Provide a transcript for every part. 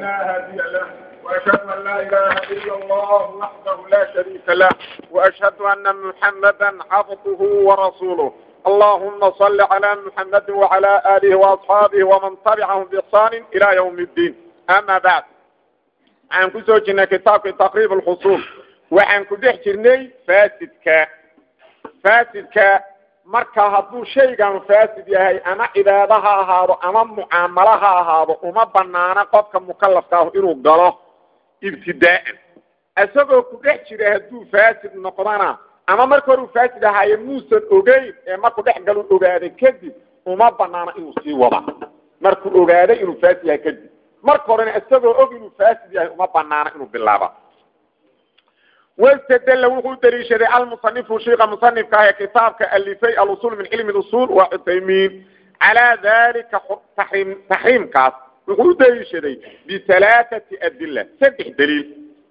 فلا هادي له وأشهد أن لا إله إلا الله وحده لا شريك له وأشهد أن محمدا عبده ورسوله اللهم صل على محمد وعلى آله وأصحابه ومن تبعهم بإحسان إلى يوم الدين أما بعد عن كسوجنا كتاب تقريب الخصوم وعن كدح جرني فاسدك فاسدك marka hadduu shaygan faasid yahay ama cibaado ha ahaado ama mucaamalo ha ahaado uma banaana qofka mukalafka ah inuu galo ibtidaa'an isagoo ku dhex jira hadduu faasid noqdana ama marka hore uu faasid ahaaye muusan ogeyn ee markuu dhex galu ogaaday kadib uma banaana inuu sii wada markuu ogaaday inuu faasid yahay kadib marka horena isagoo og inuu faasid yahay uma banaana inuu bilaaba واستدل وحو دليشد المصنف شيخ مصنف كاه كتاب كالفي الاصول من علم الاصول وعثيمين على ذلك تحريم تحريم كاس وحو دليشد بثلاثه ادله سبح دليل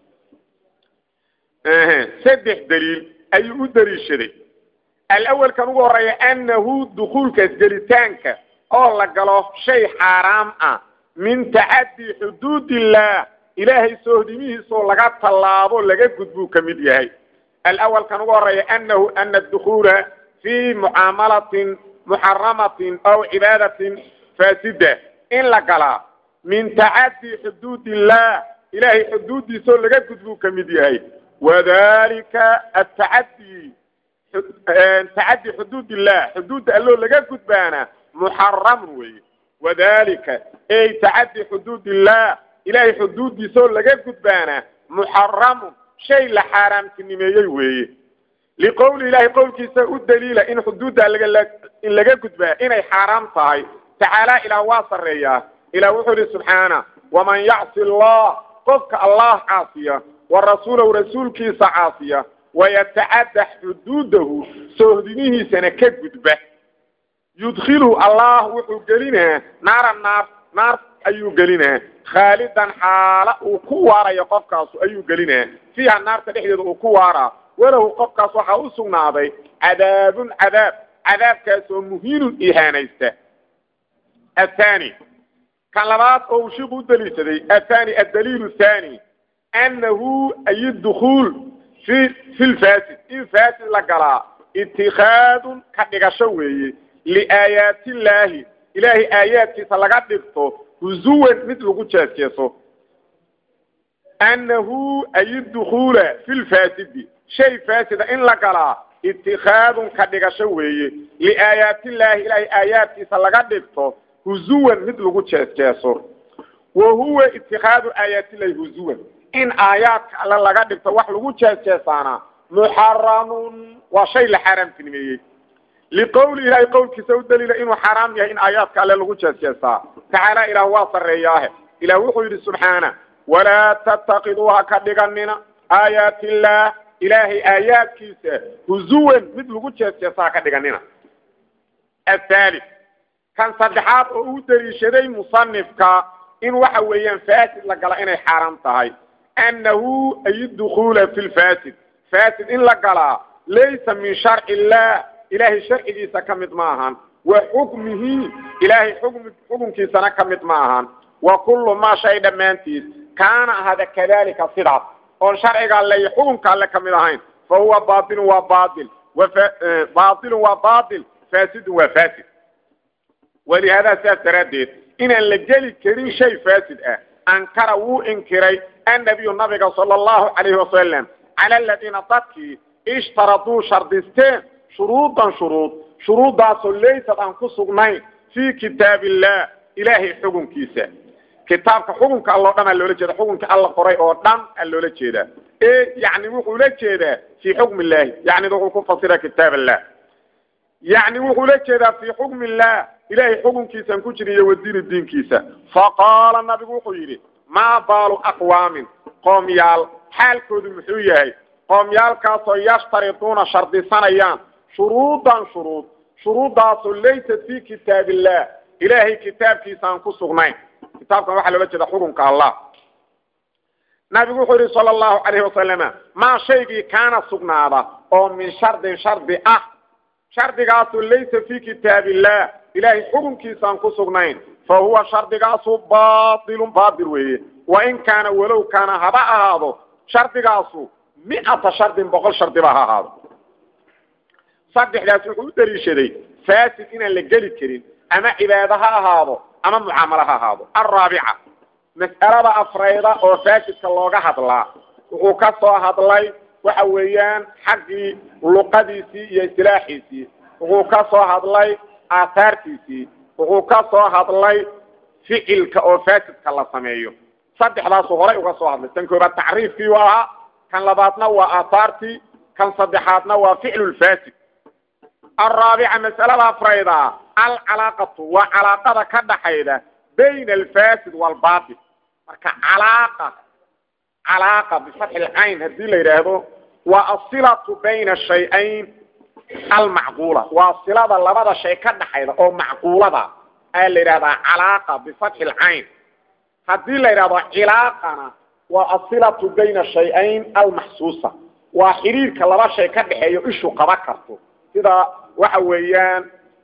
اه سبح دليل اي دليشد الاول كان هو راي انه دخول كجلتانك او لغلو شيء حرام اه من تعدي حدود الله ilaahay soohdimihiisoo laga tallaabo laga gudbuu ka mid yahay alawal kan ugu horeeya anahu ana adukhuula fii mucaamalatin muxaramatin aw cibaadatin faasida in la galaa min tacaddi xuduud illah ilaahay xuduuddiisoo laga gudbuu ka mid yahay wadalika atacaddi tacaddi xuduud illah xuduudda alloo laga gudbaana muxaramun weeye wadalika ay tacaddi xuduud illah ilaahay xuduuddiisaoo laga gudbaana muxaramun shay la xaaraamtinimeeyey weeye liqowli ilaahay qowlkiisa u daliila in xuduudda in laga gudbaa inay xaaraam tahay tacaala ilaah waa sarreeyaa ilah wuxuu ihi subxaana waman yacsi allah qofka allah caasiya wa rasuulahu rasuulkiisa caasiya wayatacaddax xuduudahu soohdimihiisana ka gudba yudkhilu allah wuxuu gelinaa naara naar naar ayuu gelinaa khaalidan xaala uu ku waarayo qofkaasu ayuu gelinaa fiiha naarta dhexdeeda uu ku waaraa walahu qofkaas waxaa u sugnaaday cadaabun cadaab cadaabkaasoo muhiinun ihaanaysta athani kan labaad oo uu shiiku u daliishaday athani addaliilu thani annahu ay dukhuul fi fi lfaasid in faasid la galaa itikaadun ka dhigasho weeye liaayaati illaahi ilaahay aayaadkiisa laga dhigto huzuwan mid lagu jeesjeeso annahu ay dukhuula fi lfaasidi shay faasida in la galaa itikaadun ka dhigasho weeye liaayaatillaahi ilaahay aayaadkiisa laga dhigto huzuwan mid lagu jeesjeeso wa huwa itikaadu aayaatillahi huzuwan in aayaadka alle laga dhigto wax lagu jeesjeesaana muxaramun waa shay la xaaraamtinimeeyey liqowli ilaahay qowlkiisa u daliila inuu xaaraam yahay in aayaadka alle lagu jeesjeestaa tacaala ilaah waa sarreeyaahe ilah wuxuu yidhi subxaana walaa tattaqiduu ha ka dhiganina aayaati illaah ilaahay aayaadkiisa huzuwan mid lagu jeesjeesta ha ka dhiganina athaali kan saddexaad oo u daliishaday musanifka in waxa weeyaan faasid la gala inay xaaraam tahay annahu ay dukhuula fi lfaasid faasid in la galaa laysa min sharci illah ilaahay sharcigiisa ka mid ma ahan wa xukmihi ilaahay xukmi xukunkiisana ka mid ma ahan wa kullu maa shay dhammaantiis kaana ahada kadalika sidaas oon sharciga alle iyo xukunka alle ka mid ahayn fa huwa baatilun waa baatil baatilun waa baatil faasidun waa faasid walihaada sidaas daraaddeed inaan la geli karin shay faasid ah ankara wuu inkiray annabiyu nabiga sala allahu calayhi wasalam cala aladiina dadkii ishtaraduu shardisteen shuruudan shuruud shuruuddaasoo laysad aan ku sugnayn fii kitaab illah ilaahay xukunkiisa kitaabka xukunka alloo dhan aa loola jeeda xukunka alla qoray oo dhan aa loola jeedaa e yani wuxuu la jeedaa fii xukmi illahi yani wuxuu ku fasira kitaab allah yani wuxuu la jeedaa fii xukmi illah ilaahay xukunkiisaan ku jira iyo wadiini diinkiisa faqaala nabigu wuxuu yidhi maa baalu aqwaamin qoomyaal xaalkoodu muxuu yahay qoomyaalkaasoo yashtariduuna shardisanayaan shuruudan shuruud shuruuddaasoo laysat fii kitaab illah ilaahay kitaabkiisa aan ku sugnayn kitaabkan waxaa loola jeeda xukunka allah nabigu wuxuu yihi sala allahu calayhi wasalama maa shaygii kaana sugnaada oo min shardin shardi ah shardigaasoo laysa fii kitaab illah ilaahay xukunkiisaan ku sugnayn fa huwa shardigaasu baailun baail weeye wain kaana walow kaana haba ahaado shardigaasu miata shardin boqol shardiba ha ahaado saddexdaas wuxuu u daliishaday fasid inaan la geli karin ama cibaado ha ahaado ama mucaamalo ha ahaado alraabica mas'alada afrayda oo faasidka looga hadlaa wuxuu ka soo hadlay waxa weeyaan xaggii luqadiisii iyo istilaaxiisii wuxuu ka soo hadlay aahaartiisii wuxuu ka soo hadlay ficilka oo faasidka la sameeyo saddexdaasu horay uga soo hadlay tan koobaad tacriifkii u ahaa kan labaadna waa aahaartii kan saddexaadna waa ficlu lfasid alraabica mas'alada afrayda alcalaaqatu waa calaaqada ka dhaxayda bayna alfasid waalbatil marka calaaqa calaaqa bifatxi lcayn haddii la yidhaahdo waa asilatu bayna shay-ayn almacquula waa silada labada shay ka dhaxayda oo macquulada ayaa la yidhahdaa calaaqa bifatxi lcayn haddii la yidhahdo cilaaqana waa asilatu bayna shay-ayn almaxsuusa waa xiriirka laba shay ka dhexeeyo ishu qaba karto sida waxa weeyaan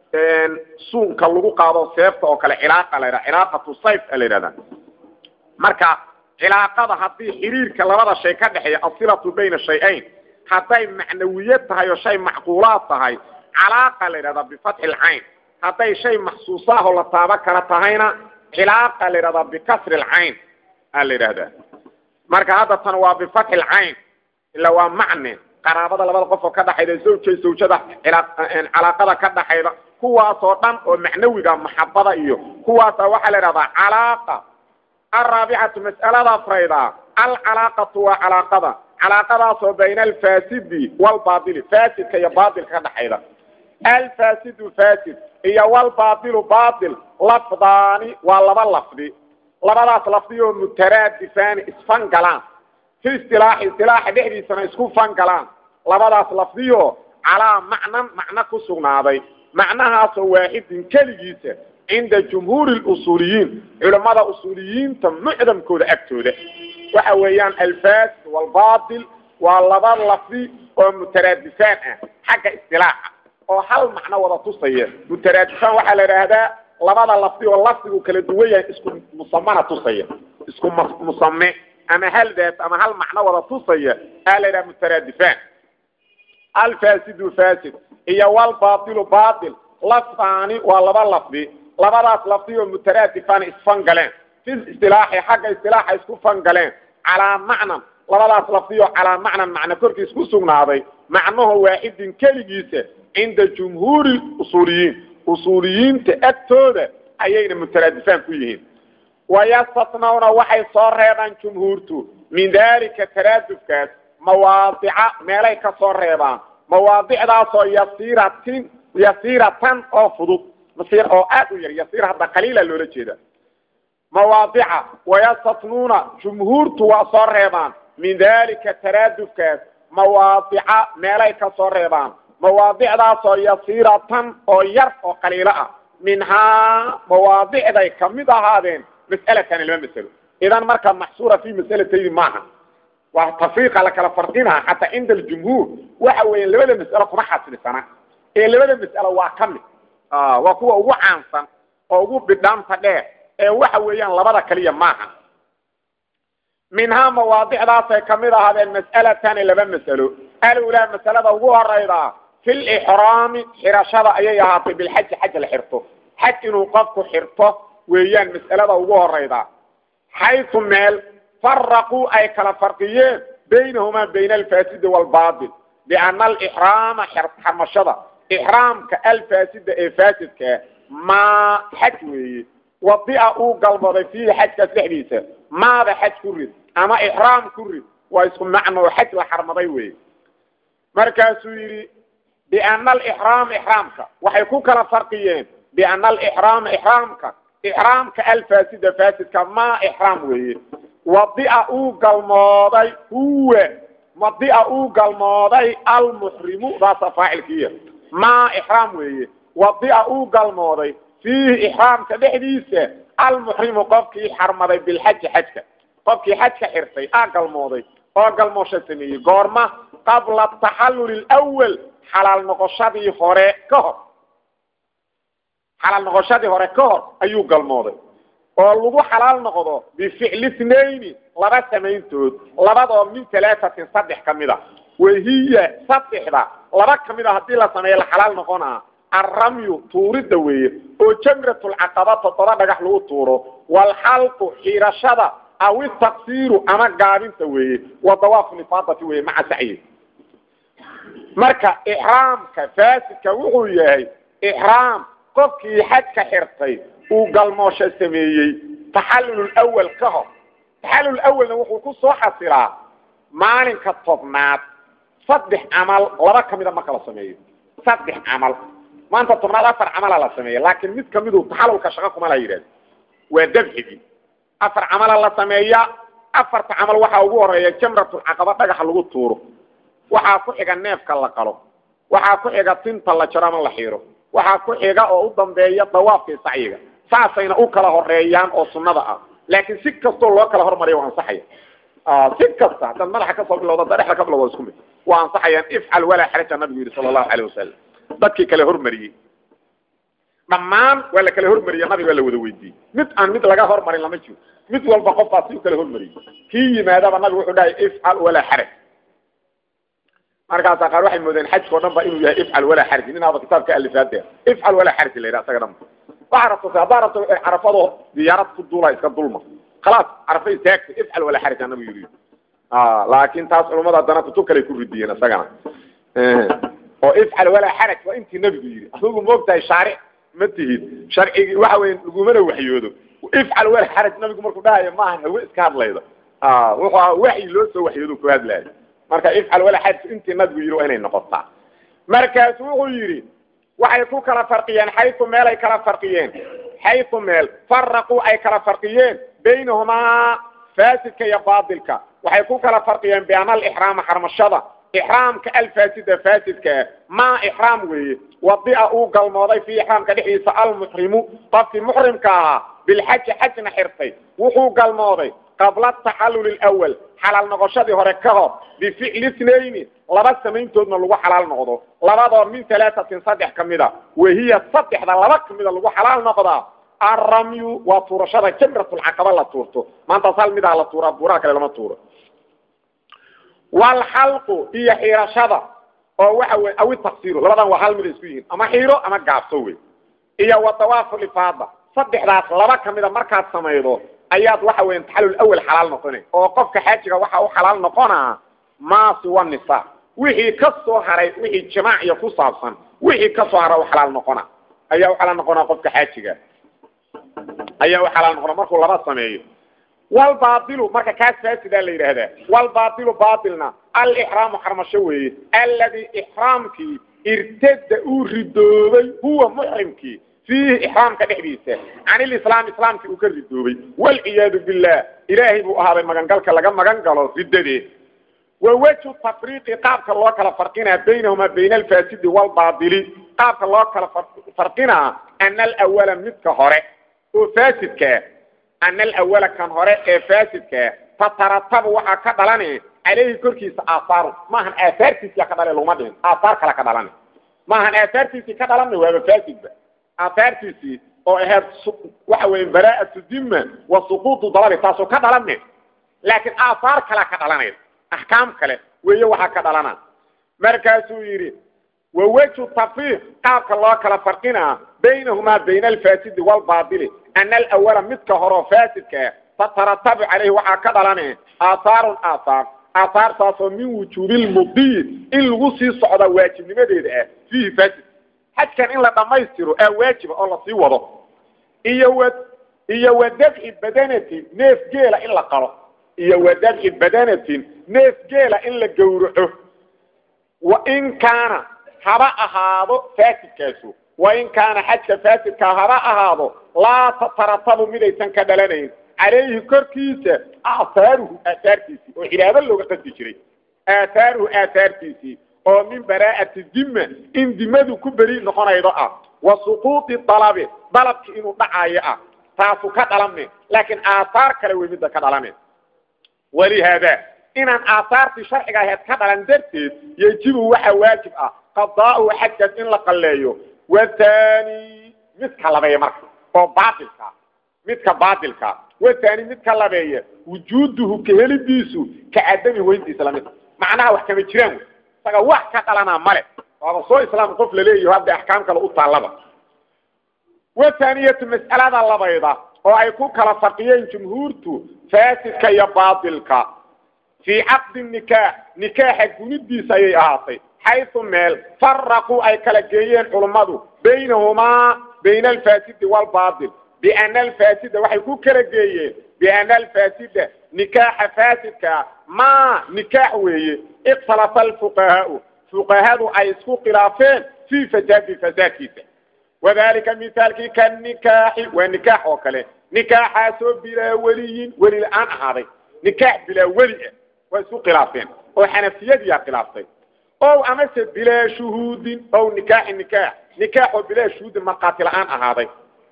suunka lagu qaado seefta oo kale cilaaqa la yidhaha cilaaqatu sayf a la yidhahdaa marka cilaaqada haddii xiriirka labada shay ka dhexeeya asilatu bayna shay-ayn hadday macnawiyad tahay oo shay macquulaad tahay calaaqa la yidhahdaa bifatxi lcayn hadday shay maxsuusaah oo la taaba kala tahayna cilaaqa la yidhahdaa bikasri lcayn a la yidhahdaa marka hadda tan waa bifatxi lcayn ila waa macne qaraabada labada qof oo ka dhaxayda zawjay zawjada calaaqada ka dhaxayda kuwaasoo dhan oo macnawiga maxabada iyo kuwaasa waxaa la yidhahdaa calaaqa alraabicatu mas'alada afrayda alcalaaqatu waa calaaqada calaaqadaasoo bayna alfasidi walbaili fasidka iyo baatilka ka dhaxayda alfasidu fasid iyo walbaailu baail lafdaani waa laba lafdi labadaas lafdi oo mutaraadifaani isfangalaan fi istilaaxi istilaaxa dhexdiisana isku fangalaan labadaas lafdiyo calaa macnan macno ku sugnaaday macnahaasoo waaxidin keligiisa cinda jumhuuri lusuuliyiin culamada usuuliyiinta mucdamkooda agtooda waxa weeyaan alfasid walbatil waa laba lafdi oo mutaraadifaan ah xagga istilaaxa oo hal macno wada tusaya mutaraadifaan waxaa la idhaahdaa labada lafdi oo lafdigu kala duwan yahay isku musamana tusaya isku musame ama hal daat ama hal macno wada tusaya aa la yidhaha mutaraadifaan alfasidu fasid iyo walbatilu batil lafdaani waa laba lafdi labadaas lafdi oo mutaraadifaan isfangaleen fi istilaaxi xagga istilaaxa isku fangaleen calaa macnan labadaas lafdi oo calaa macnan macno korkiis ku sugnaaday macnaho waaxidin keligiisa cinda jumhuuri usuuliyiin usuuliyiinta agtooda ayayna mutaraadifaan ku yihiin wayastatnawna waxay soo reebaan jumhuurtu min dalika taraadufkaas mawaadica meelay ka soo reebaan mawaadicdaasoo yasiiratin yasiiratan oo fudud masiir oo aad u yar yasiir hadda qaliila loola jeeda mawaadica wayastatnuuna jumhuurtu waa soo reebaan min dalika taraadufkaas mawaadica meelay ka soo reebaan mawaadicdaasoo yasiiratan oo yar oo qaliilo ah minhaa mawaadicday kamid ahaadeen mas'alatani laba masalo idan marka maxsuura fi mas'alatayni maaha waa tafriiqa la kala farqinaa xataa cinda aljumhuur waxa weeya labada mas'alo kuma xasrisana ee labada mas'alo waa ka mid waa kuwa ugu caansan oo ugu bidhaanta dheer ee waxa weeyaan labada kaliya maaha minhaa mawaadicdaasay kamid ahaadeen mas'alatani laba mas'alo alulaa masalada ugu horayda fi lixraami xirashada ayay ahaatay bilxaji xaj la xirto xaj inuu qofku xirto weeyaan mas'alada ugu horayda xaytu meel faraquu ay kala farqiyeen baynahumaa bayna alfaasidi waalbatil biana alixraama xarmashada ixraamka alfaasida ee faasidkaa maa xaj weeye wadia uu galmooday fiihi xajkaas dhexdiisa maada xaj ku rid ama ixraam ku rid waa isku macno oo xaj la xarmaday weeye markaasuu yidhi biana alixraama ixraamka waxay ku kala farqiyeen biana alixraama ixraamka ixraamka alfaasida faasidka maa ixraam weeye wadia uu galmooday huwa wadia uu galmooday almuxrimu daasa faacilkiiya maa ixraam weeye wadia uu galmooday fiihi ixraamka dhexdiisa almuxrimu qofkii xarmaday bilxaji xajka qofkii xajka xirtay aa galmooday oo galmoosha sameeyey goorma qabla taxalluli lwal xalaal noqoshadii hore ka hor xalaal noqoshadii hore ka hor ayuu galmooday oo lagu xalaal noqdo bificli itnayni laba samayntood labadoo min talaatatin saddex ka mid a wahiya saddexda laba ka mid a haddii la sameeyo la xalaal noqonaa alramyu tuuridda weeye oo jamratulcaqaba toddoba dhagax lagu tuuro waalxalqu xiirashada aw itaqsiiru ama gaabinta weeye wa dawaafu lifaadati weeye maca sacyi marka ixraamka faasidka wuxuu yahay ixraam qofkii xajka xirtay uu galmoosho sameeyey taxallul awal ka hor taxallul awalna wuxuu ku soo xasilaa maalinka tobnaad saddex camal laba ka mida marka la sameeyo saddex camal maanta tobnaad afar camala la sameeya laakiin mid kamidu taxallulka shaqo kuma la yidhahdo waa dabxigii afar camala la sameeya afarta camal waxaa ugu horeeya jamratulcaqaba dhagaxa lagu tuuro waxaa ku xiga neefka la qalo waxaa ku xiga tinta la jaro ama la xiiro waxaa ku xiga oo u dambeeya dawaafkii sacyiga saasayna u kala horeeyaan oo sunnada ah laakiin si kastoo loo kala hormariya waa ansaxaya si kasta haddaad madaxa kasoo bilowda haddaa dhexda ka bilowda isku mid waa ansaxayaan ifcal walaa xaraja nabigu yidhi sala allahu calayh wasalam dadkii kale hormariyey dhammaan waa la kala hormariya nabiga waa la wada weydiiyey mid aan mid laga hormarin lama jiro mid walba qofkaas si u kala hormariyey kii yimaadaba nabigu wuxuu dhahay ifcal walaa xaraj markaasaa qaar waxay moodeen xajka o dhan ba inuu yahay ifcal walaa xaraj ninaaba kitaabka alifaadeer ifcal walaa xaraj la yidhaha isaga dhan waxaa rabto haddaa rabto carafado diyaarad ku duula iska dulma khalaas carafa istaagta ifcal walaa xaraj anagu yidhi laakin taas culummada haddana kutub kale ku ridiyeen isagana oo ifcal walaa xaraj waa intii nabigu yidhi adigu moogtahay shaaric ma tihid sharcigii waxa weya lagumana waxyoodo ifcal walaa xaraj nabigu markuu dhahayo maaha hawe iska hadlayda wuxuu aha waxyi loo soo waxyoodo ku hadlaayo marka ifcal walaa xaraj intii nabigu yidhi waa inay noqotaa markaasu wuxuu yidhi waxay ku kala farqiyeen xaytu meel ay kala farqiyeen xaytu meel faraquu ay kala farqiyeen baynahumaa faasidka iyo baatilka waxay ku kala farqiyeen biana alixraama xarmashada ixraamka alfaasida faasidkaa maa ixraam weeye wadia uu galmooday fii ixraamka dhexdiisa almuxrimu qofkii muxrimka ahaa bilxaji xajna xirtay wuxuu galmooday qabla ataxallul lwal xalaal noqoshadii hore ka hor bificli itnayni laba samayntoodna lagu xalaal noqdo labadoo min talaatatin saddex ka mida wahiya saddexda laba ka mida lagu xalaal noqdaa alramyu waa tuurashada jamratulcaqaba la tuurto maantaas hal midaa la tuuraa buuraha kale lama tuuro walxalqu iyo xiirashada oo waxa wey awi taqsiiru labadan waa hal mida isku yihiin ama xiiro ama gaabso wey iyo wa dawaafu lifaada saddexdaas laba ka mida markaad samaydo ayaad waxa weya taxallul awal xalaal noqona oo qofka xaajiga waxa u xalaal noqonaa maasi wa nisa wixii ka soo haray wixii jimaaciya ku saabsan wixii ka soo hara u xalaal noqona ayaa u xalaal noqonaa qofka xaajiga ayaa u xalaal noqona markuu laba sameeyo walbaailu marka kaas faasidaa la yidhaahdaa walbaailu baailna alixraamu xarmasho weeye alladii ixraamkii irtada uu ridoobay huwa muxrimkii fiihi ixraamka dhexdiisa can ilislaam islaamkii uu ka ridoobay walciyaadu billah ilaahay buu ahaaday magangalka laga magan galo riddadeed wa wejhu tafriiqi qaabka loo kala farqinaa baynahumaa bayna alfaasidi waalbaatili qaabka loo kala farqinaa ana alawala midka hore oo faasidkaa ana alawala kan hore ee faasidkaa tataratabu waxaa ka dhalane caleyhi korkiisa aahaaru maahan aahaartiisiya ka dhale laguma dhihin aahaar kale ka dhalane maahan aahaartiisii ka dhalana waaba faasidba aahaartiisii oo ahayd waxa weeye baraa'atu dima wa suquutu dalabi taasoo ka dhalane laakiin aahaar kalea ka dhalanaysa axkaam kale weeye waxaa ka dhalana markaasuu yidhi wa wejhu tafriiq qaabka loo kala farqinaa baynahumaa bayna alfaasidi waalbaatili ana alawala midka horeo faasidkaa tataratabu caleyhi waxaa ka dhalane aathaarun aathaar aathaartaasoo min wujuubi lmudiyi in lagu sii socda waajibnimadeeda ah fiihi faasid xajkan in la dhammaystiro aa waajiba oo lasii wado iyo wa iyo wa dabci badanatin neef geela in la qalo iyo wa dabci badanatin neef geela in la gowraco wa in kaana haba ahaado faasidkaasu wain kaana xajka faasidkaa haba ahaado laa tataratabu midaysan ka dhalanayn calayhi korkiisa aahaaruhu aahaartiisii oo cibaado looga qasdi jiray aahaaruhu aahaartiisii oo min baraa'ati dima in dimadu ku beri noqonaydo ah wa suquuطi dalabi dalabki inuu dhacaayo ah taasu ka dhalame laakiin aahaar kale wey midda ka dhalame walihaada inaan aahaartii sharciga aheed ka dhalan darteed yejibu waxa waajib ah qadaa'uhu xajkaas in la qalleeyo wathani midka labeeya marka oo baatilka midka baatilka watani midka labeeya wujuuduhu ka helidiisu ka cadami weyntiisa lamid macnaha wax kama jiraan wey isaga wax ka dhalanaa male waaba soo islaam qof laleeyaho hadda axkaam kale u taallaba wathaniyatu mas'alada labayda oo ay ku kala faqiyeen jumhuurtu faasidka iyo baatilka fii caqdi nikaax nikaaxa gunidiisa ayay ahaatay xaysu meel faraquu ay kala geeyeen culummadu baynahumaa bayna alfaasidi waalbaatil biana alfaasida waxay ku kala geeyeen biana alfaasida nikaaxa faasidkaa maa nikaax weeye ikhtalafa alfuqahaau fuqahadu ay isku khilaafeen fii fasaadi fasaadkiisa wadalika mithaalkii kanikaaxi waa nikaax oo kale nikaaxaasoo bilaa weliyin weli la-aan ahaaday nikaax bilaa weli ah waa isku khilaafeen oo xanafiyadiyaa khilaaftay o amase bilaa shuhuudin o nikaaxi nikaax nikaax oo bilaa shuhuudin markhaati la-aan ahaaday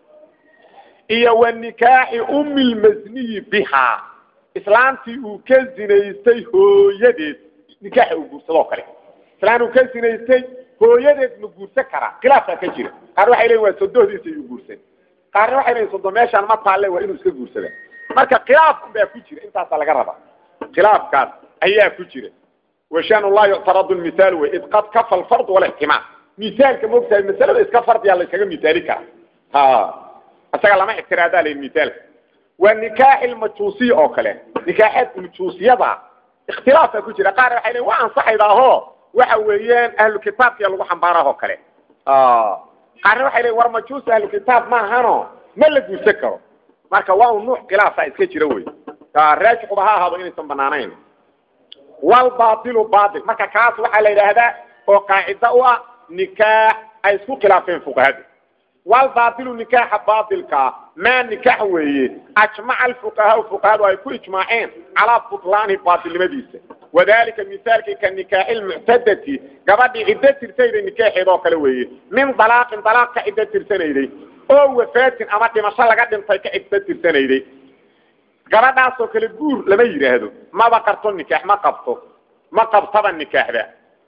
iyo wa nikaaxi ummi lmasniyi bihaa islaantii uu ka zinaystay hooyadeed nikaaxa uu guursadoo kale islaan uu ka zinaystay hooyadeed ma guursan karaa khilaafkaa ka jira qaar waxay leeyiin waa sodohdiisa iyuu guursan qaarna waxay leeyiin sodo meeshaan ma taalle waa inuu iska guursada marka khilaaf baa ku jira intaasaa laga rabaa khilaafkaas ayaa ku jira washaan laa yuctaradu lmithaal wey id qad kafa alfardu walixtimaal mithaalka maogtahay masalada iska fardiyaa la iskaga mithaali kara ha isaga lama ictiraadaa layihi mithaalka waa nikaaxi lmajuusiya oo kale nikaaxeed majuusiyada ikhtilaafaa ku jira qaar waxay leeyiin waa ansaxaydaaho waxa weeyaan ahlu kitaabkiya lagu xambaaraho kale qaarna waxay leeyiin war majuusi ahlu kitaab maahano ma la guursan karo marka waa un nuuc khilaafa iska jira wey raajixuba ha ahaado inaysan banaanayn walbaatilu baatil marka kaas waxaa la yidhaahdaa oo qaacida u ah nikaax ay isku khilaafeen fuqahadu walbaatilu nikaaxa baatilkaa maa nikaax weeye ajmaca alfuqahaau fuqahadu ay ku ijmaaceen calaa butlaani baatilnimadiisa wadalika mithaalkii ka nikaaxi lmuctadati gabadhii ciddo tirsanayday nikaaxeed oo kale weeye min dalaaqin dalaaq ka ciddo tirsanayday oo wafaatin ama dhimasho laga dhintay ka ciddo tirsanayday gabadhaasoo kale guur lama yidhaahdo maba qarto nikaax ma qabto ma qabtaba nikaaxda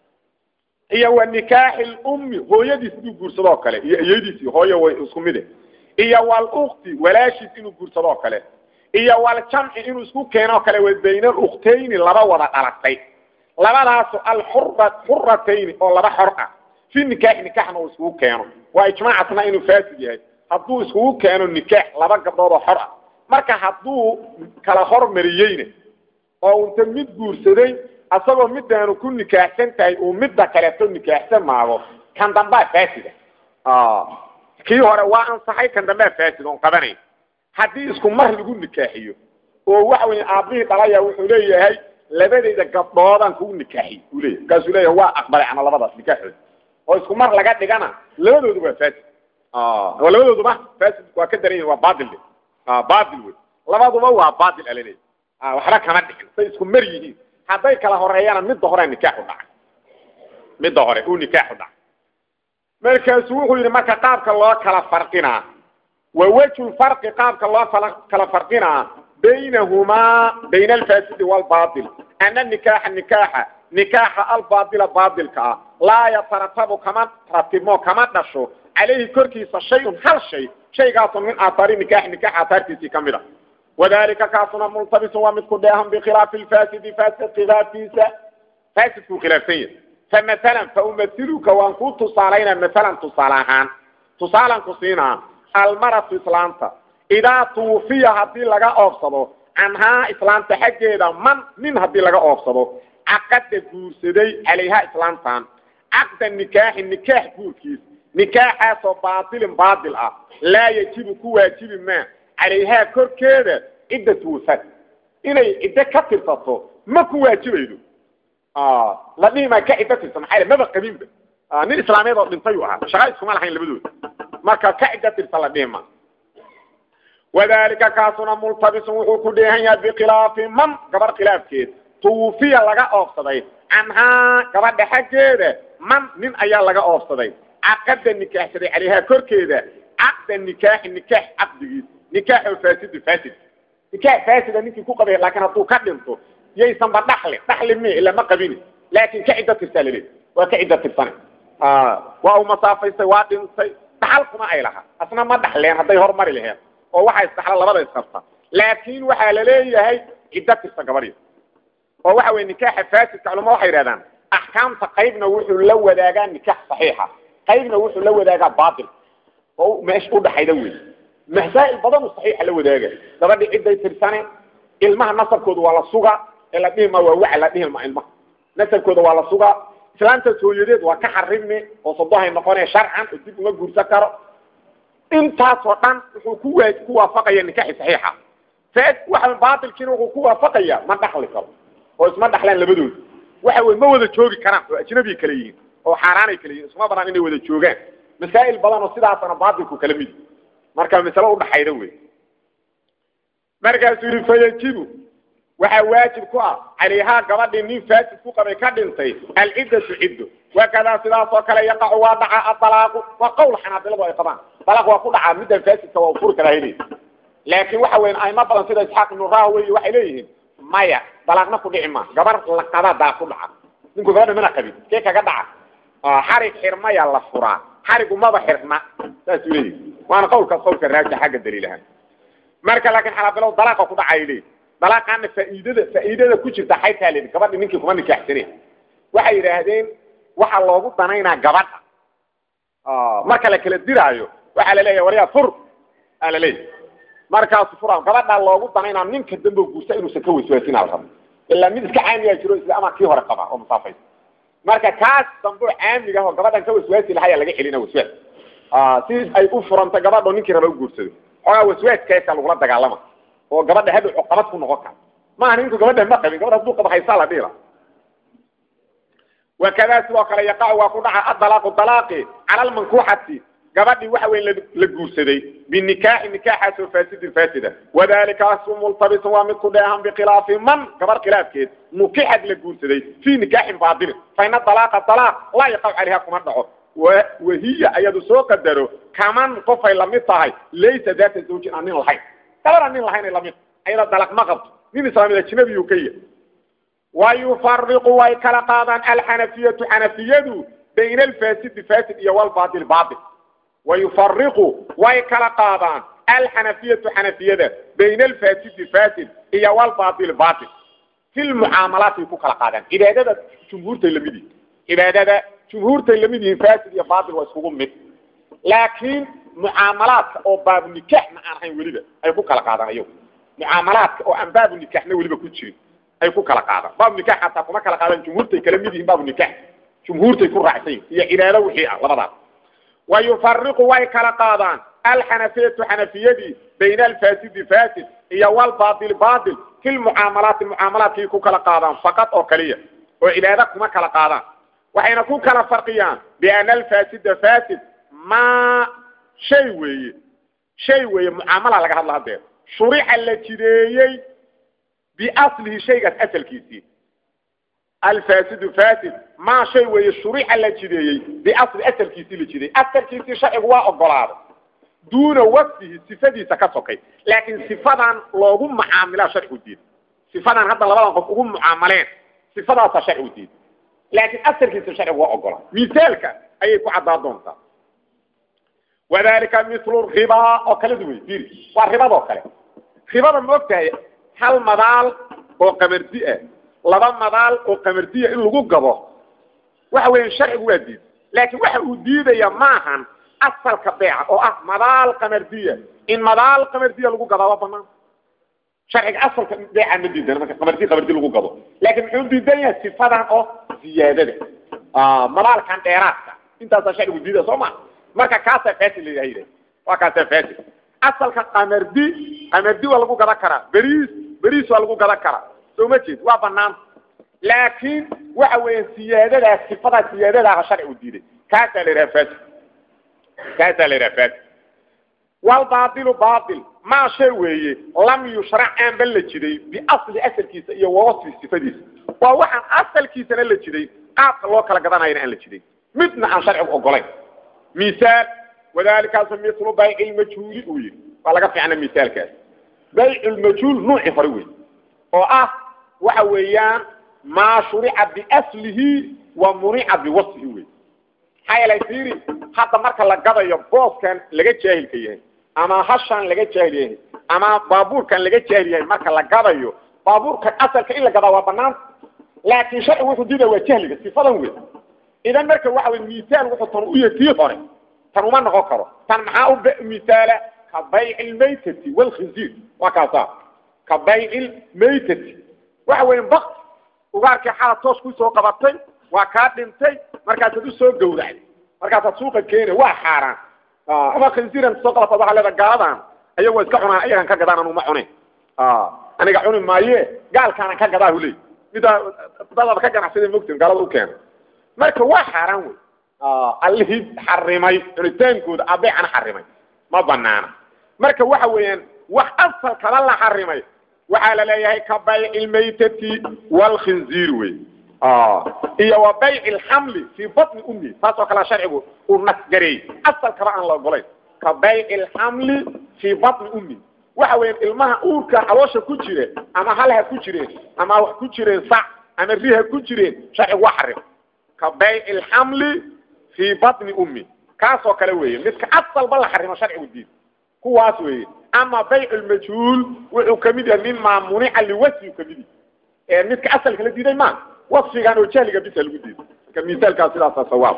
iyo wa nikaaxi lummi hooyadiis inuu guursadoo kale iyo iyadiisi hooyo way isku mide iyo walukti walaashiis inuu guursadoo kale iyo waljamci inuu isku keenoo kale wa bayna alukhtayni laba wada dhalatay labadaasu alxura xuratayni oo laba xor ah fi nikaaxi nikaaxna uu iskugu keeno waa ijmaacasna inuu faasid yahay hadduu iskugu keeno nikaax laba gabdhood oo xor ah marka hadduu kala hormariyeyna oo unta mid guursaday asagoo midaanu ku nikaaxsan tahay uu midda kaleeto nikaaxsan maago kan dambaa faasida kii hore waa ansaxay kan dambaa faasid oon qabanayn haddii isku mar lagu nikaaxiyo oo waxa weya aabbihii dhalaya wuxuu leeyahay labadayda gabdhoodaan kugu nikaaxiy uu leeyahy markaasuu leeyahay waa aqbalay ana labadaas nikaaxooda oo isku mar laga dhigana labadoodu waa faasid oo labadooduba faasid waa ka daran yihin waa baatil baatil wey labaduba waa baatil alaleeya waxba kama dhicin say isku mar yihiin hadday kala horeeyana midda hore nikaaxu dhacay midda hore uu nikaaxu dhacay markaasuu wuxuu yidhi marka qaabka loo kala farqinaa wa wejhu lfarqi qaabka loo kala farqinaa baynahumaa bayna alfaasidi waalbaatil ana nikaaxa nikaaxa nikaaxa albaatila baatilka ah laa yataratabu kama ratibmo kama dhasho calayhi korkiisa shayun hal shay shaygaasoo min aathaari nikaaxi nikaax aathaartiisii ka mid a wadalika kaasuna multabisun waa mid ku dheehan bikhilaafi lfaasidi faasid khilaaftiisa faasidkuu khilaafsan yahay famasalan faumasiluka waan kuu tusaalaynaa masalan tusaale ahaan tusaalan ku siinaa almaratu islaanta idaa tuufiya haddii laga oofsado canhaa islaanta xaggeeda man nin haddii laga oofsado caqada guursaday calayhaa islaantan caqda nikaaxi nikaax guurkiis nikaaxaasoo baatilin baatil ah laa yajibu ku waajibi maa calayhaa korkeeda ciddatu wafad inay ciddo ka tirsato ma ku waajibaydo la dhihi maa ka ciddo tirsan maxaa maba qabinba nin islaameed oo dhintay uu ahaa shaqa iskuma lahayn labadooda marka ka ciddo tirsan la dhihi ma wadalika kaasuna multabisun wuxuu ku dheehan yahay bikhilaafi man gabar khilaafkeed tuwufiya laga oofsaday canhaa gabadha xaggeeda man nin ayaa laga oofsaday caqada nikaaxsaday calayhaa korkeeda caqda nikaaxi nikaax caqdigiis nikaaxo faasidu faasid nikaax faasida ninkii ku qabay laakiin hadduu ka dhinto yaysanba dhaxli dhaxli mi ila ma qabini laakin ka ciddo tirsaa laleey waa ka ciddo tirsane waa uu masaafaystay waa dhintay dhaxal kuma ay laha asna ma dhaxleen hadday hormari laheen oo waxa isdhaxla labada isqabta laakiin waxaa la leeyahay ciddo tirsa gabadhi oo waxa weye nikaaxa faasidka culama waxay yidhahdaan axkaamta qaybna wuxuu la wadaagaa nikaax saxiixa qaybna wuxuu la wadaagaa baatil oo meesha udhaxayda wey masaa'il badan uu saxiixa la wadaaga gabadhi cidday tirsane ilmaha nasabkooda waa la suga ee la dhihi ma waa waxa la dhihi ma ilmaha nasabkooda waa la sugaa islaantaas hooyadeed waa ka xarimi oo sodohay noqonee sharcan oo dib uma guursan karo intaasoo dhan wuxuu ku waa ku waafaqaya nikaaxi saxiixa faad waxa baatilkiina wuxuu ku waafaqaya ma dhaxli karo oo isma dhaxlaan labadooda waxa weye ma wada joogi karaan oo ajnabi kala yihiin oo xaaraanay kala yihiin isma banaan inay wada joogaan masaa'il badan oo sidaasana baatilku kala mid marka masalo udhaxayda wey markaasuu yihi fayajibu waxaa waajib ku ah calayhaa gabadhii nin faasid ku qabay ka dhintay alciddatu ciddo wakadaa sidaas oo kale yaqacu waa dhaca adalaaqu waa qowl xanaabiladu ay qabaan dalaaq waa ku dhacaa middan faasidka waa furi karaa heli laakiin waxa weyan aimo badan sida isxaaq ibnu rahwey waxay leeyihiin maya dalaaqna ku dhici ma gabar la qabaa dalaaq ku dhaca ninku gabadha mana qabin kee kaga dhaca xarig xirmaya la furaa xarigu maba xirna saasuu leeyihi waana qowlkaas qowlka raaja xagga daliilahaan marka laakiin xanaabiladu dalaaqa ku dhacay leeyihi dalaaqaana faa'iidada faa'iidada ku jirta xaytaa leedi gabadhi ninkii kuma nikaaxsanay waxay yidhaahdeen waxaa loogu danaynaa gabadha marka la kala diraayo waxaa la leeyahay waryaa fur aa la leeyahay markaasu fura gabadhaa loogu danaynaa ninka dambe guursa inuusan ka waswaasinaa la rabo ilaa mid iska caamiyaa jiro isla ama kii hore qaba oo musaafaysa marka kaas dambe oo caamiga ah oo gabadhan ka waswaasi lahayaa laga celina waswaas si ay u furanta gabadho ninkii raba u guursado xoogaa waswaaskaasa lagula dagaalama oo gabadha hadhow cuqabad ku noqon kara maaha ninku gabadha ma qabin gabadha hadduu qabo haysaa la dhiila wakadaa sidoo kale yaqacu waa ku dhaca adalaaqu dalaaqi cala almankuuxati gabadhii waxa weyn la guursaday binikaaxi nikaaxaasoo faasidin faasida wadalikasu multabisun waa mid ku dheehan bikhilaafi man gabar khilaafkeed nukixad la guursaday fii nikaaxin baadilin fa ina dalaaqa dalaaq laa yaqacu calayha kuma dhaco wahiya ayadu soo qadaro kaman qofay lamid tahay laysa daata zawjin aan nin lahayn gabadha nin lahayn ay lamid ayada dalaq ma qabto nin islaamid ajnabiyuu ka yahay wayufariqu way kala qaadaan alxanafiyatu xanafiyadu bayna alfaasidi fasid iyo walbaatil baatil wayufariqu way kala qaadaan alxanafiyatu xanafiyada bayna alfaasidi fasid iyo walbaatil baatil fi lmucaamalaatay ku kala qaadaan cibaadada jumhuurtay lamid yihin cibaadada jumhuurtay lamid yihiin fasid iyo baatil waa iskugu mid laakiin mucaamalaadka oo baabu nikaaxna aan ahayn weliba ay ku kala qaadaan ayagu mucaamalaadka oo aan baabu nikaaxna weliba ku jirin ay ku kala qaadaan baabu nikaax hataa kuma kala qaadaan jumhuurtay kala mid yihiin baabu nikaax jumhuurtay ku raacsan yihin iyo cibaado wixii ah labadaas wa yufariqu way kala qaadaan alxanafiyatu xanafiyadii bayna alfaasidi fasid iyo walbaatil baatil fi lmucaamalaati mucaamalaadkii ku kala qaadaan faqad oo kaliya oo cibaado kuma kala qaadaan waxayna ku kala farqiyaan biana alfaasida fasid ma shay weeye shay weeye mucaamala laga hadla hadeer shurixa la jideeyey biaslihi shaygaas asalkiisii alfaasidu fasid ma shay weeye shurixa la jideeyey biasli asalkiisii la jideeyey asalkiisii sharcigu waa ogolaaday duuna wasfihi sifadiisa ka sokay laakiin sifadan loogu mucaamilaa sharcigu diid sifadan hadda labadan qof ugu mucaamaleen sifadaasa sharcigu diid laakiin asalkiisa sharcigu waa ogolaa misaalka ayay ku caddaa doontaa wadalika mithlu ribaa oo kale duway dir waa ribadoo kale ribada ma og tahay hal madaal oo qamardi ah laba madaal oo qamardiya in lagu gado waxa weeyaan sharcigu waa diid laakiin waxa uu diidaya maahan asalka beeca oo ah madaal qamardiya in madaal qamardiya lagu gadaa waa banaan sharciga asalka beeca ma diidan marka qamardi qamardi lagu gado laakiin muxuu diidan yahay sifadan oo ziyaadada madaalkan dheeraadka intaasaa sharcigu diida soo ma marka kaasaa fasid la yidhahda waa kaasaa fasid asalka qamardi qamardi waa lagu gadan karaa beriis beriis waa lagu gadan karaa soo ma jeed waa banaan laakiin waxa weeya siyaadadaas sifadaa siyaadadaah sharcigu diiday kaasaa la yidhaha fasid kaasaa la yidhaha fasid walbaailu baail maa shay weeye lam yushrac aanba la jiday biasli asalkiisa iyo wasfi sifadiisa waa waxaan asalkiisana la jiday qaabka loo kala gadanayana aan la jiday midna aan sharcigu ogolayn misaal wadaalikaasu milu bayci lmajhuuli uu yihi waa laga fiicna misaalkaas bayc lmajhuul nuuci hore wey oo ah waxa weeyaan maa shurica biaslihi wa munica biwasfihi wey maxaa yeelay fiiri hadda marka la gadayo booskan laga jaahilka yahay ama hashan laga jaahil yahay ama baabuurkan laga jaahil yahay marka la gadayo baabuurkan asalka in la gadaa waa banaan laakiin sharci wuxuu diida waa jahliga sifadan wey idan marka waxa wey misaal wuxuu tan u yahay tii hore tan uma noqon karo tan maxaa u misaala ka bayci lmaytati walkhinziir waa kaasa ka bayci lmaytati waxa weya bak ugaarkii xala toos kusoo qabatay waa kaa dhintay markaasaad usoo gawracday markaasaad suuqa keena waa xaaraan ama khinziiran soo qabatad waxaa leeda gaaladan ayago waa iska cunaan ayagan ka gadaan anuma cunin aniga cuni maaye gaalkaanan ka gadaa huley midaa dadaba ka ganacsada mogtin gaalada u keena marka waa xaaraan wey allihii xarimay cunitaankooda abeecana xarimay ma banaana marka waxa weeyaan wax asalkaba la xarimay waxaa la leeyahay ka bayci lmaytati walkhinziir wey iyo wa bayci lxamli fii batni ummi taas oo kale sharcigu uu nasgareeyey asalkaba aan la ogolayn ka bayci lxamli fii batni ummi waxa weeyaan ilmaha uurka caloosha ku jire ama halha ku jireen ama wax ku jireen sac ama riha ku jireen sharcigu waa xarim ka bayci lxamli fii batni ummi kaasoo kale weeye midka asalba la xarimo sharcigu diid kuwaas weeye ama bayc lmajhuul wuxuu kamid yahay mima munica liwasfi kamid yahy ee midka asalka la diiday ma wasfigan oo jahliga bisa lagu diiday marka misaalkaas sidaasa sawaab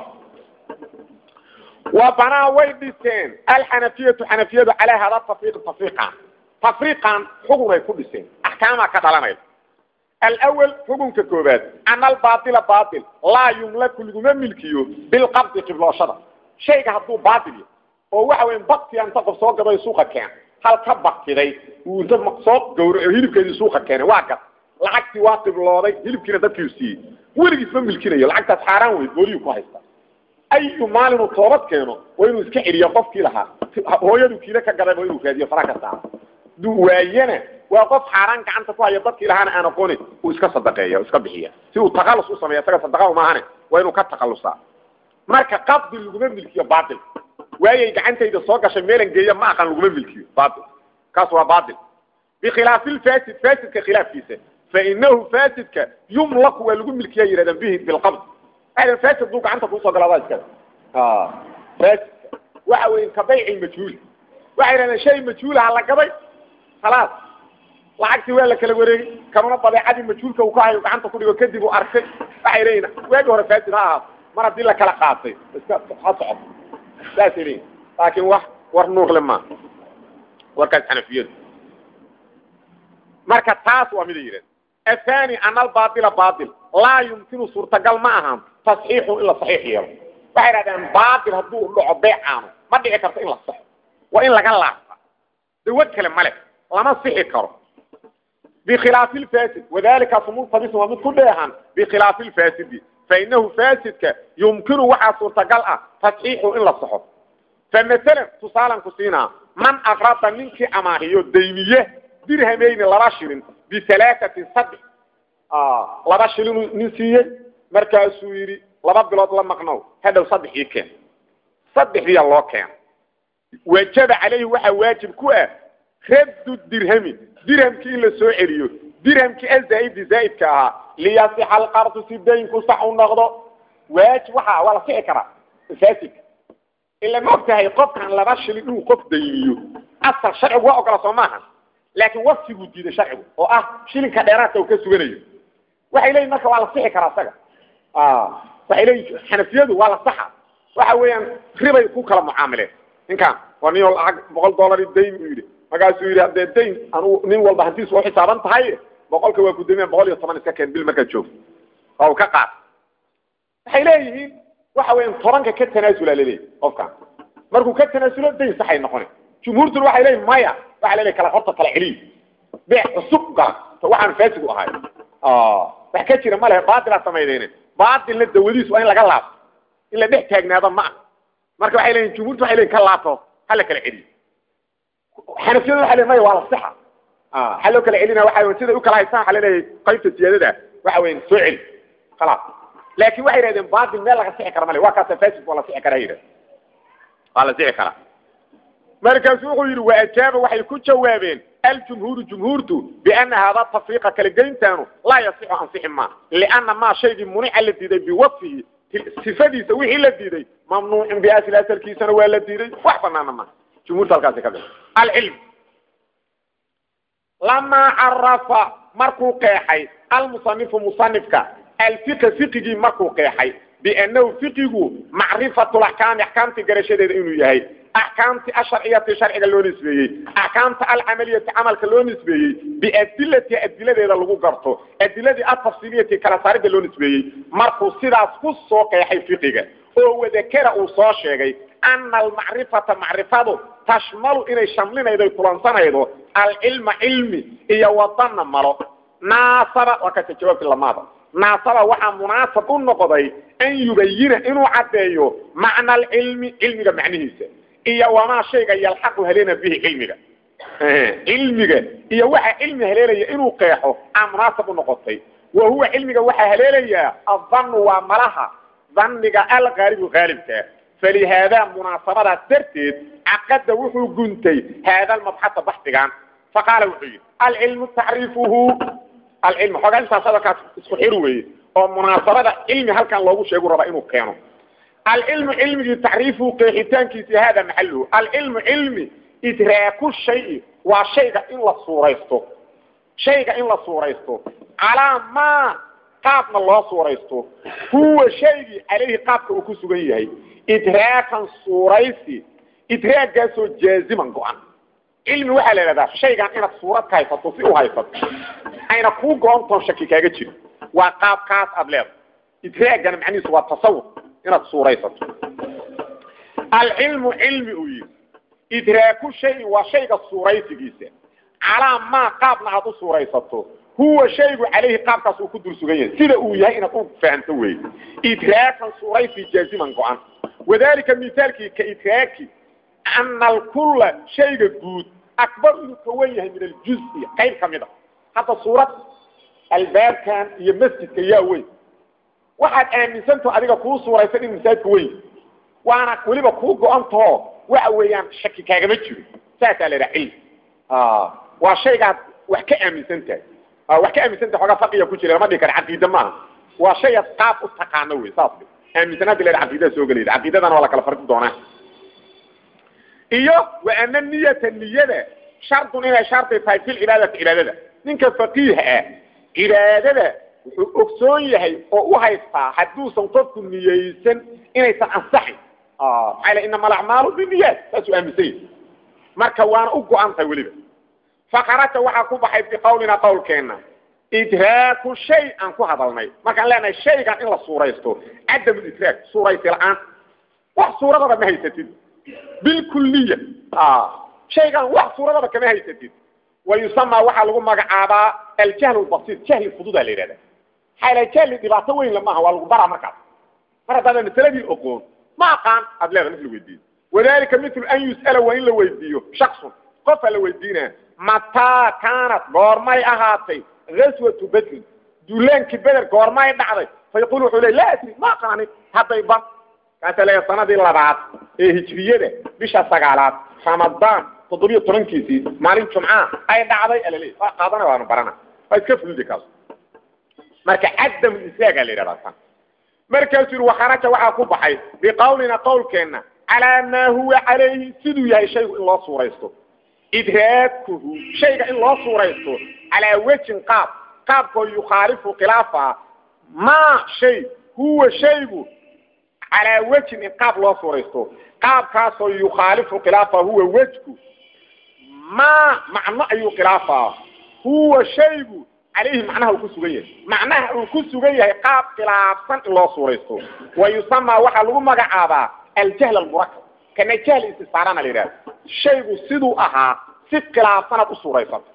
wa banaa way dhiseen alxanafiyatu xanafiyadu calaa hada tafriiq tafriiqan tafriiqan xukunay ku dhiseen axkaamaa ka dhalanaysa alawal xukunka koobaad ana albaaila baail laa yumlaku laguma milkiyo bilqabdi qiblooshada shayga hadduu baail yahy oo waxa weya baktiga inta qof soo gaday suuqa keen hal ka baktiday uu inta soo gawraco hilibkeedii suuqa keenay waa gad lacagtii waa qiblooday hilibkiina dadkiiu siiyey weligiis ma milkinayo lacagtaas xaaraan wey booliyu ku haysta ayu maalinu toobad keeno waa inuu iska celiyo qofkii lahaa hooyadu kiile ka gaday waa inuu raadiyo fara ka saaro duu waayana waa qof xaaraan gacanta ku haya dadkii lahaana aan aqoonin uu iska sadaqeeya iska bixiya si uu takallus u sameeya isaga sadaqa umaahane waa inuu ka takhallusaa marka qabdi laguma milkiyo baatil waayay gacantayda soo gashay meelan geeya ma aqan laguma milkiyo baatil kaas waa baatil bikhilaafi lfasid fasidka khilaafkiisa fainahu fasidka yumlaku waa lagu milkiya yidhahdaan bihi bilqabd waxay fasid duu gacanta kuusoo galaadaa iskada fasidka waxa weya ka bayci majhuul waxay yidhahdeen shay majhuulaha la gaday khalaas lacagtii waa la kala wareegay kanuna badeecadii majhuulka uu ka hayo gacanta ku dhigo kadib uu arkay waxay leeyihin waagi hore fasid ha ahaato mar haddii la kala qaatay iska ha socoto saasay leeyihin laakiin wax war nuuqle ma warkaas xanafiyadu marka taas waa mida yidhahd athani ana albaaila baail laa yumkinu suurtagal ma ahaan tasxiixu in la saxiix yeelo waxay idhahdeen baail hadduu dhaco beecaano ma dhici karto in la saxo waa in laga laabta dawad kale male lama sixi karo bikhilaafi lfasid wadalikaas multabisun waa mid ku dheehan bikhilaafi lfasidi fainahu fasidka yumkinu waxaa suurtagal ah tasxiixu in la saxo famasalan tusaalan ku siinaa man akrada ninkii amaahiyo daymiye dirhamayni laba shilin bihalaaثatin saddex laba shilinu nin siiyey markaasuu yidhi laba bilood la maqnow hadhow saddex ii keen saddexdiya loo keena wajaba calayhi waxaa waajib ku ah raddu dirhami dirhamkii in la soo celiyo dirhamkii azaaidi zaaidka ahaa liyasixa alqardu si daynku sax u noqdo waajib waxa waa la sixi karaa fasidka ila ma og tahay qofkan laba shilin inuu qof dayniyo asal sharcigu waa ogola soo maaha laakiin wasfiguu diiday sharcigu oo ah shilinka dheeraadka uu ka suganayo waxay leeyihin marka waa la sixi karaa isaga waxay leeyihin xanafiyadu waa la saxa waxa weeyaan ribay ku kala mucaamileen ninkan waa nin lacag boqol dollari dayn uu yidhi markaasuu yidhi haddee dayn anugu nin walba hantiisu waa xisaaban tahay boqolka waa gudoomiya boqol iyo toban iska keen bil markaad joogto waa uu ka qaad waxay leeyihiin waxa weeyaan tobanka ka tanaasula laleeyahy qofkan markuu ka tanaasulo dayn saxay noqona jumhuurtuna waxay leeyihin maya waxa laleeyahy kala horta kala celiyo beec cusub gala to waxaan faasigu ahay wax ka jira ma lehe baatilaa samaydeyne baatilna dawadiisu waa in laga laabto in la dhex taagnaado ma ah marka waxay leeyihin jumhuurtu waxay leeyihin ka laabto ha la kala celiyo xanafiyadu waxay leeyihin maya waa la sixa waxaa loo kala celina waxa siday u kala haystaan waxaa laleeyahay qaybta siyaadada waxa weyan soo celi khalaas laakin waxay yidhahdeen baatil meel laga sixi kara male waa kaasa fasid waa la sixi karaa yidhahd waa la sixi karaa markaasu wuxuu yidhi waajaaba waxay ku jawaabeen aljumhuuru jumhuurtu biana hada tafriiqa kala geyntaanu laa yasixu ansixi ma liana maa shaygii munica la diiday biwasfihi sifadiisa wixii la diiday mamnuucun biasli asalkiisana waa la diiday wax banaana maha jumhuurta halkaasi ka bix alcilm lamaa carafa markuu qeexay almusanifu musanifka alfiqa fiqigii markuu qeexay biannahu fiqigu macrifatu laxkaami axkaamtii garashadeeda inuu yahay axkaamti asharciyati sharciga loo nisbeeyey axkaamta alcamaliyati camalka loo nisbeeyey biadilati adiladeeda lagu garto adiladii atafsiiliyati kala saarida loo nisbeeyey markuu sidaas ku soo qeexay fiqiga oo wadakera uu soo sheegay ana almacrifata macrifadu tashmalu inay shamlinaydo kulansanaydo alcilma cilmi iyo wadana malo naasaba waa kata jawaabti lamaada naasaba waxaa munaasab u noqday an yubayina inuu caddeeyo macna alcilmi cilmiga macnihiisa iyo wamaa shayga yalxaqu haleena bihi cilmiga cilmiga iyo waxa cilmi haleelaya inuu qeexo aa munaasab u noqotay wa huwa cilmiga waxaa haleelayaa adanu waa malaha daniga algaalibu gaalibkaa falihaada munaasabadaas darteed caqada wuxuu guntay haada almabxasa baxdigan faqaala wuxuu yidhi alcilmu tacriifuhu alcilm xoogaa intaas hadalkaas isku xir weeye oo munaasabada cilmi halkan loogu sheegu rabaa inuu keeno alcilmu cilmigii tacriifuhu qeexitaankiisi hada maxaluhu alcilmu cilmi idraaku shayi waa shayga in la suuraysto shayga in la suuraysto calaa maa qaabna loo suuraysto huwa shaygii calayhi qaabka uu ku sugan yahay idraakan suuraysi idraagaasoo jaaziman go-an cilmi waxaa la idhahdaa shaygan inaad suurad ka haysato si u haysato ayna kuu go-ontoon shaki kaaga jiro waa qaabkaas aada leedahay idraagana macnihiisu waa tasawur inaad suuraysato alcilmu cilmi uu yihi idraaku shayi waa shayga suuraysigiisa calaa maa qaabna aad u suuraysato huwa shaygu calayhi qaabkaas uu ku dul sugan yahay sida uu yahay inaad u fahamto wey idraakan suuraysi jaaziman go-an wadalika mithaalkii ka idraaki ana alkulla shayga guud akbar inuu ka wen yahay min aljuzi qayb ka mid a hadda suurad albaabkan iyo masjidka yaa weyn waxaad aaminsantaho adiga kuu suuraysan in masaajidka weyn waana weliba kuu go-antaho waxa weeyaan shaki kaagama jiro saasaa la idhaha cilmi waa shaygaad wax ka aaminsan tahay wax ka aaminsan tahay xoogaa faqiya ku jira lama dhihi kara caqiida maaha waa shayaad qaab u taqaano wey saas aaminsanaadi la caqiidada soo gelayda caqiidadana waa la kala farqi doonaa iyo wa ana niyata niyada shardun inay shardi tahay fi lcibaadati cibaadada ninka faqiiha ah cibaadada wuxuu ogsoon yahay oo u haystaa hadduusan qofku niyeysan inaysan ansaxin maxaa l inama alacmaalu biniyaat saasuu aaminsan yahay marka waana u go-an tahay weliba fakaraja waxaa ku baxay biqawlina qawlkeena idraaku shay aan ku hadalnay markaan leenahay shaygan in la suuraysto cadam idraak suuraysi la-aan wax suuradaba ma haysatid bilkuliya shaygan wax suuradaba kama haysatid wa yusamaa waxaa lagu magacaabaa aljahl lbasiir jahli fududaa la yidhahda maxaa la jahli dhibaato weyn lamaaha waa lagu baraa markaas mar haddaada masaladii oqoon ma aqaan aad leeda mid la weydiiyo wadalika mitlu an yus'ala waa in la weydiiyo shaksun qofaa la weydiinaa mataa kaanat goormay ahaatay gaswatu bedrin duulaankii beder goormay dhacday fa yaqul wuxuu le laa adri ma aqaanin hadday ba kaasaa leeya sanadii labaad ee hijriyada bisha sagaalaad ramadaan toddobiyo tobankiisii maalin jumca ay dhacday alale waa qaadana waanu barana waa iska fulidi kaas marka cadam isaagaa la yidhahdaa tan markaasuu yidhi wakharaja waxaa ku baxay biqawlina qawlkeenna calaa maa huwa calayhi siduu yahay shaygu in loo suuraysto idraakuhu shayga in loo suuraysto calaa wejin qaab qaabkoo yukhaalifu khilaafa maa shay huwa shaygu calaa wejin in qaab loo suuraysto qaabkaasoo yukhaalifu khilaafa huwa wejku maa macno ayuu khilaafaa huwa shaygu calayhi macnaha uu ku sugan yahay macnaha uu ku sugan yahay qaab khilaafsan in loo suuraysto wa yusamaa waxaa lagu magacaabaa aljahl almurakab kana jahl istisaarana la yidhahda shaygu siduu ahaa si khilaafsanaad u suuraysato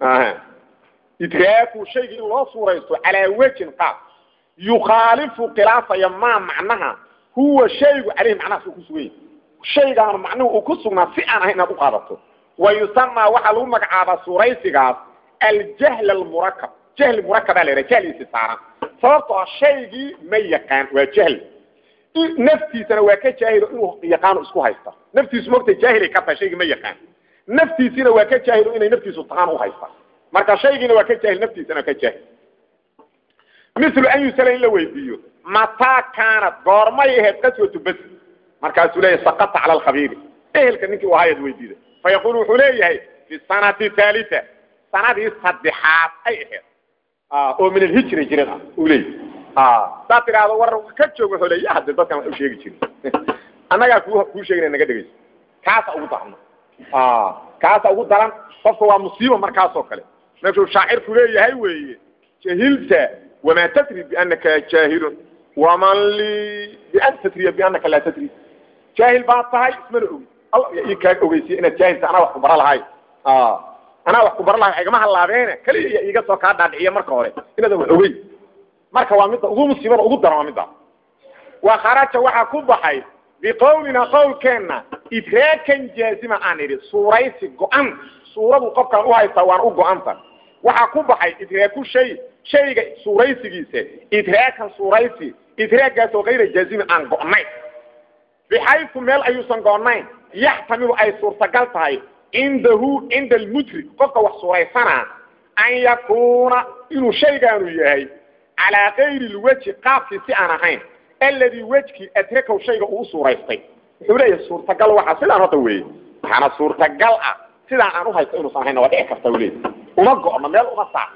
idraaku shayga in loo suuraysto calaa wejin qaab yukhaalifu khilaafaya maa macnaha huwa shaygu calayhi macnahaas uu ku sugan yahay shaygaanu macnuhu uu ku sugnaa si aan ahayn inaad u qaadato wa yusamaa waxaa lagu magacaabaa suuraysigaas aljahl almurakab jahli murakabaa la yidhaha jahli istisaaran sababtoo ah shaygii ma yaqaan waa jahli naftiisana waa ka jaahilo inuu yaqaano isku haysta naftiisu mogta jaahilay ka tahay shaygii ma yaqaan naftiisina waa ka jaahilo inay naftiisu taqaan u haysta marka shaygiina waa ka jaahil naftiisana waa ka jaahil milu an yusala in la weydiiyo mataa kaanat goormay ahayd qaswatu bas markaasuu leeyahay sakata cala alkhabiiri ehelka ninkii u ahaayad weydiida fayaqulu wuxuu leeyahay fi sanati haalita sanadii saddexaad ay ahayd oo min alhijri jirin ah uu leeyahy hadaad tidhaahdo war ka joog wuxuu leeya hadde dadkan wax u sheegi jirin annagaa ku kuu sheegina naga dhegeyso kaasa ugu darno kaasa ugu daran qofka waa musiiba markaas oo kale meeshuu shaacirku leeyahay weeye jahilta wamaa tadri bianaka jaahilun waman li bian tadriya bianaka laa tadri jaahil baad tahay ismana ogi alla ii kaa ogeysiya inaad jaahilta anaa wax ku bara lahay anaa wax ku bara lahay igama halaabeene kaliya iiga soo kaa dhaadhiciya marka hore inaadan wax ogeyn marka waa midda ugu musiibada ugu daran waa midda wa kharaja waxaa ku baxay biqawlina qawlkeenna idraakan jaazima aan idhi suuraysi go-an suuradu qofkaan uhaystaa waan u go-anta waxaa ku baxay idraaku shay shayga suuraysigiisa idraakan suuraysi idraagaas oo kayra jaazima aan go-nayn bixaysu meel ayuusan go-nayn yaxtamilu ay suurtagal tahay cindahu cinda almudrik qofka wax suuraysanaa an yakuuna inuu shaygaanu yahay calaa kayri lwejhi qaabkii si aan ahayn alladii wejkii adrakow shayga uu suuraystay wuxuu leeyahay suurtagal waxa sidaan hadda weeye waxaana suurtagal ah sidaan aan uhaysto inuusan ahayn waa dhici karta u leeyahy uma go'no meel uma saa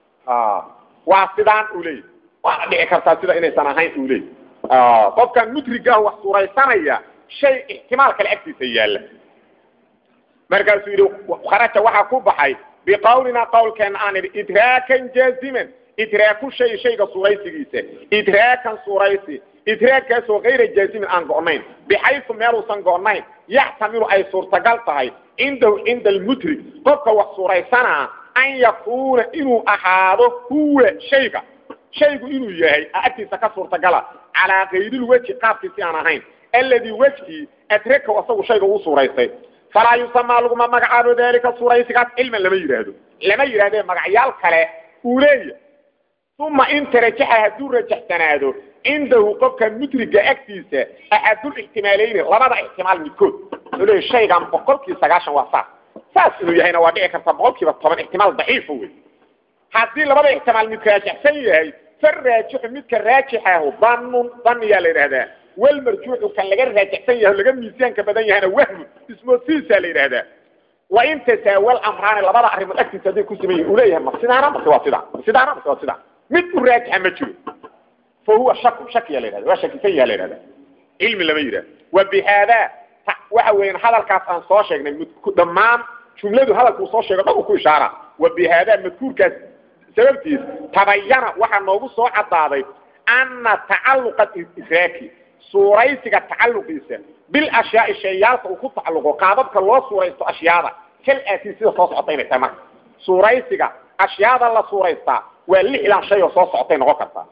waa sidaan uu leeyahy waana dhici kartaa sida inaysan ahayn uu leeyahy qofkan mudrigaah wax suuraysanaya shay ixtimaal kale agtiisa yaalla markaasuu yidhi kharaja waxaa ku baxay biqawlina qawlkeena aan idhi idraakan jaaziman idraaku shay shayga suuraysigiisa idraakan suuraysi idraagkaasoo kayra jaazimin aan go'nayn bixaysu meeluusan go'nayn yaxtamilu ay suurtagal tahay cindahu cinda almudrig qofka wax suuraysanaa an yakuuna inuu ahaado huwa shayga shaygu inuu yahay agtiisa ka suurtagala calaa kayrilwejhi qaabkii si aan ahayn alladii wejkii adrakow asagu shayga uu suuraystay falaa yusamaa laguma magacaabo daalika suuraysigaas cilman lama yidhaahdo lama yidhahdee magacyaal kale uu leeyahy uma inta rajaxa hadduu rajaxsanaado cindahu qofka mudriga agtiisa axadul ixtimaalayni labada ixtimaal midkood wuxuu leeyahy shaygan boqolkii sagaashan waa saas saas inuu yahayna waa dhici karta boqol kiiba toban ixtimaal daciifa wey haddii labada ixtimaal mid raajaxsan yahay fa raajixu midka raajixahu danun daniyaa la yidhahdaa walmarjuuxu kan laga raajaxsan yahay laga miisaanka badan yahayna wahmun ismoodsiisaa la yidhahdaa wain tasaawal amraani labada arrimood agtiisa hadday ku siman yihin uu leeyahay ma sidaana mase waa sidaa ma sidaana mase waa sidaa mid u raajixa ma jiro fa huwa shaku shakiya la yidhahda waa shakisan yaha la yidhahda cilmi lama yidhahdo wa bi haada waxa weeyaan hadalkaas aan soo sheegnay dhammaan jumladu hadalkuu soo sheego dhan uu ku ishaara wa bi haada madkuurkaas sababtiis tabayana waxaa noogu soo cadaaday ana tacaluqa idraaki suuraysiga tacaluqiisa bil ashyaai shayaalka uu ku tacaluqo qaababka loo suuraysto ashyaada kal aatii sida soo socota inay tahay marka suuraysiga ashyaada la suuraystaa waa lixdan shay oo soo socotay noqon kartaa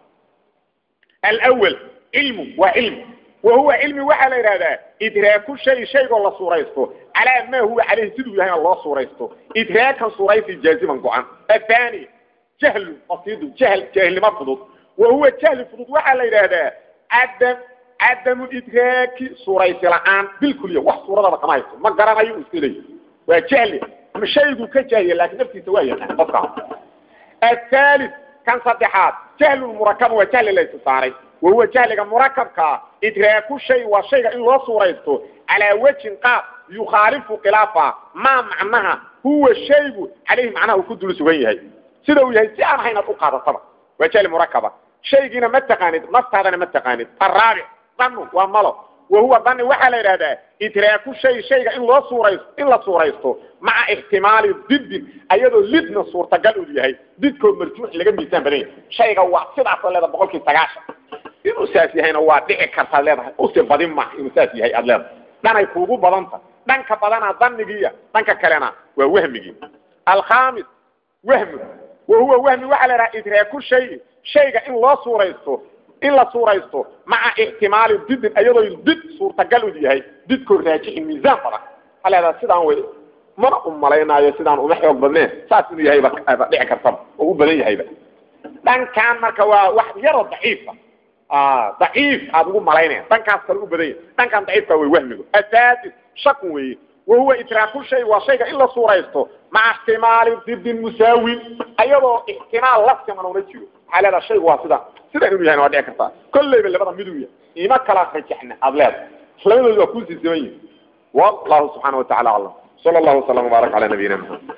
alawal cilmu waa cilmi wa huwa cilmi waxaa la yidhahdaa idraaku shay shaygoo la suuraysto calaa maa huwa caleyhi siduu yahayna loo suuraysto idraakan suuraysi jaaziman go-an athani jahlu basiidu jahl jaahilnimo fudud wa huwa jahli fudud waxaa la yidhaahdaa cadam cadamu idraaki suuraysi la-aan bilkuliya wax suuradaba kama haysto ma garanayo uu iska leeyahy waa jahli ama shayguu ka jahliya laakiin naftiisa waa yaqaan qofka athalith kan saddexaad jahlu murakaba waa jahli la istisaaray wa huwa jahliga murakabkaa idraaku shay waa shayga in loo suuraysto calaa wejin qaab yukhaalifu khilaafa maa macnaha huwa shaygu caleyhi macnaha uu ku dul sugan yahay sida uu yahay si aan ahayn aad u qaadataba waa jahli murakaba shaygiina ma taqaanid naftaadana ma taqaanid araabic danu waa malo wa huwa dani waxaa la yidhahdaa idraaku shay shayga in loo suuraysto in la suuraysto maca ixtimaali didin ayadoo lidna suurtagal uu yahay didkoo marjuux laga miisaan badan yahay shayga waa sidaasoo leedahay boqolkii sagaashan inuu saas yahayna waa dhici kartaad leedahay usi badin maaha inuu saas yahay aad leedahay dhanay kuugu badanta dhanka badanaa danigiiya dhanka kalena waa wahmigii alkhamis wahmu wa huwa wahmi waxaa la yidhaha idraaku shay shayga in loo suuraysto in la suuraysto maca ixtimaali didin ayadoo did suurtagal u yahay didkoo raajixin miisaan badan waxaa leedaha sidaan way mana u malaynaayo sidaan uma xoog badneen saas inuu yahayba dhici kartaba oo u badan yahayba dhankan marka waa wax yaroo daciifa daciif aad ugu malaynaya dhankaas kale u badan yahay dhankan daciifka way wahmigu asaadis shakun weeye wahuwa idraaku shay waa shayga in la suuraysto maca ixtimaali didin musaawin ayadoo ixtimaal la siman una jiro maxaa leedaha shaygu waa sida sidan inuu yahay waa dhici kartaa kolleyba labada miduu yahay ima kala rajaxna aad leedahay labadooda waa kuusii siman yihin wallahu subxaana watacala aclam sala allahu wasalam wbaarak cala nabiyina maxamed